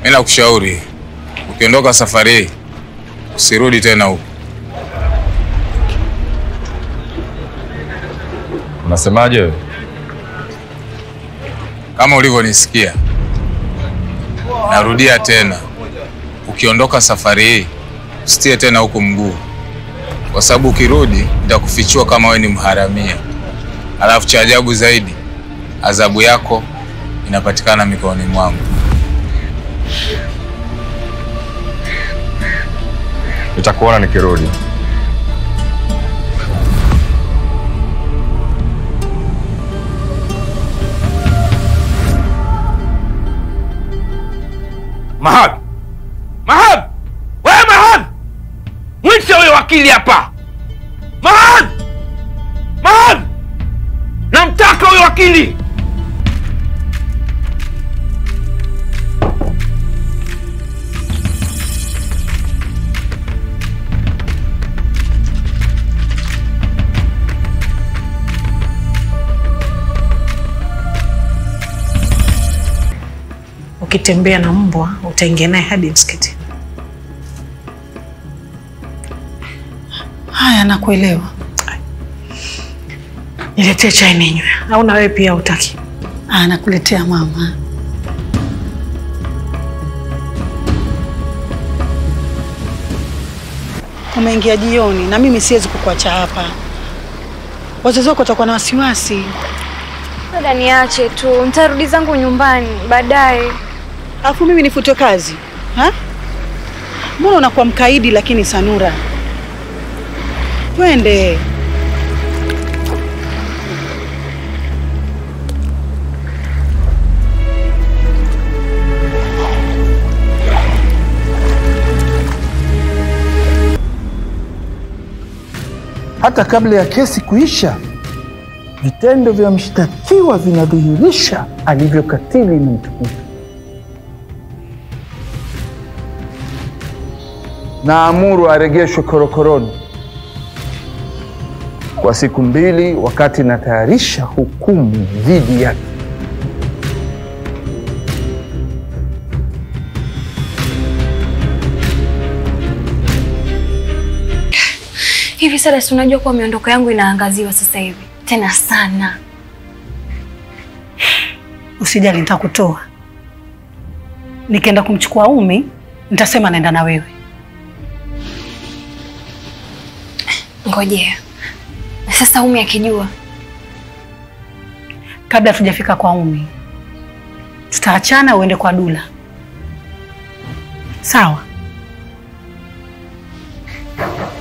Mimi nakushauri ukiondoka safari hii usirudi tena huku. Unasemaje wewe? Kama ulivyonisikia, narudia tena, ukiondoka safari hii usitie tena huku mguu, kwa sababu ukirudi nitakufichua kama wewe ni mharamia. Alafu cha ajabu zaidi, adhabu yako inapatikana mikononi mwangu. Nitakuona nikirudi. Mahad! Mahad! Wewe Mahad! Mwite huyo wakili hapa. Mahad! Mahad! Namtaka huyo wakili. Ukitembea na mbwa utaingia naye hadi msikitini. Haya, nakuelewa. Niletee chai ninywe, au na wewe pia utaki? Ah, nakuletea mama. Umeingia jioni na mimi siwezi kukuacha hapa. Wazazi wako watakuwa na wasiwasi. Dada, niache tu, nitarudi zangu nyumbani baadaye. Alafu mimi nifutwe kazi ha? Mbona unakuwa mkaidi? Lakini Sanura, twende. Hata kabla ya kesi kuisha, vitendo vya mshtakiwa vinadhihirisha alivyokatili na mtukufu. Naamuru aregeshwe korokoroni kwa siku mbili, wakati natayarisha hukumu dhidi yake. Hivi sasa, si unajua kuwa miondoko yangu inaangaziwa sasa hivi tena sana. Usijali, nitakutoa. Nikienda kumchukua Umi, nitasema naenda na wewe. Ngojea sasa, Umi akijua Kabla hatujafika kwa Umi, tutaachana, uende kwa Dula, sawa?